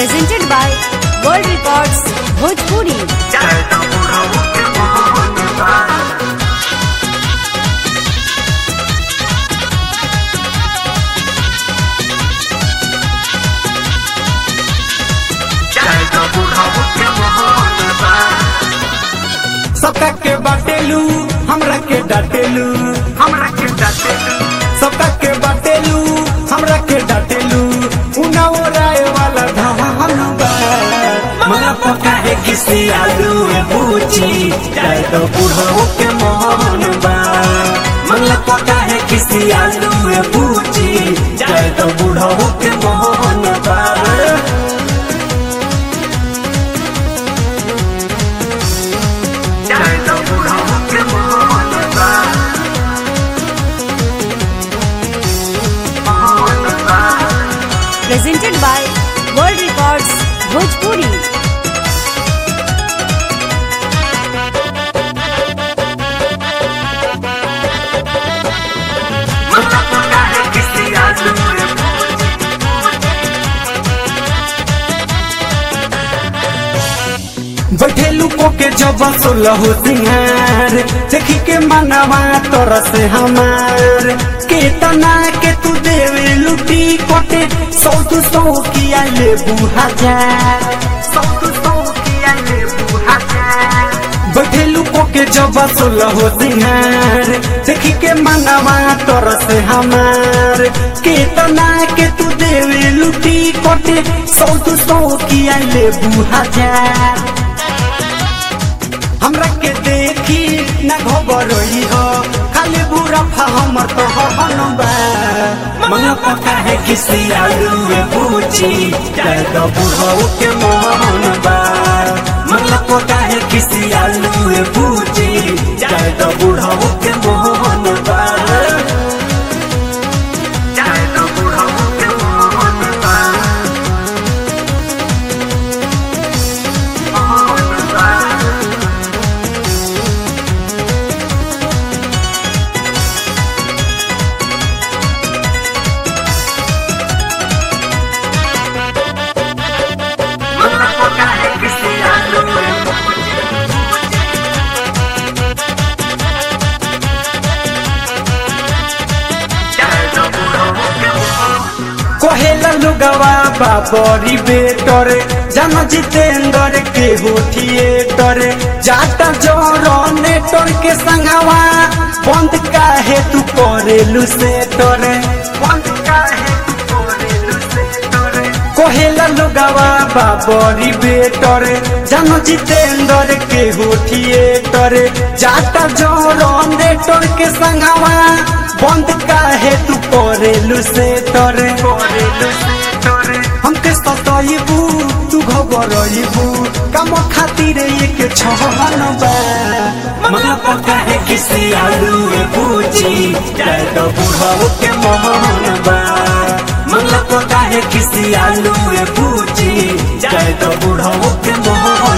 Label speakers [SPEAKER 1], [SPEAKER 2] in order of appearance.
[SPEAKER 1] presented by World Records Bhojpuri.
[SPEAKER 2] सबका के बाटेलू हमरा के डाटेलू हमरा के डाटेलू सबका के बाटेलू हमरा के डाटेलू उना ओराए वाला धान बा मला पका है किसी आलू में पूछी जाए तो बुढ़ाओ के मोहन बा मला पका है किसी आलू में पूछी जाए तो बुढ़ाओ के मोहन बा
[SPEAKER 1] Presented by World Records Bhojpuri.
[SPEAKER 2] बैठेलू को के जब सोलह सिंहार देखी के मनवा तोर से हमार केतना के तू देवे लुटी कोटे सौ दू सौ किया ले हजार सौ दू सौ किया ले हजार बैठेलू को के जब सोलह सिंहार देखी के मनवा तोर से हमार केतना के तू देवे लुटी कोटे सौ दू सौ किया ले हजार हमरा के देखी न घबरई हो खाली बुरा फा हमर तो हनबा मंगा पका है किसी आलू में पूछी जाए तो बुढ़ऊ के मोहन बा मंगला पका है किसी आलू में पूछी जाए तो बुढ़ऊ के मोहन बा जाए तो बुढ़ऊ के मोहन बा मोहन बा कोहेला लुगवा बाबरी बेटर जन जितेंद्र के हो थिएटर जाता जोरो नेटर के संगवा बंद काहे तू करेलू सेटर बंद काहे तू करेलू सेटर कोहेला लुगवा बाबरी बेटर जन जितेंद्र के हो थिएटर जाता जोरो नेटर के संगवा बंद काहे तू करेलू सेटर करेलू सेटर हमके सताइबू तू घबराइबू काम खातिर एक छहन बा मना पका है किसी आलू में पूछी जाए तो बुढ़ाओ के मोहन बा मना पका है किसी आलू में पूछी जाए तो बुढ़ाओ के मोहन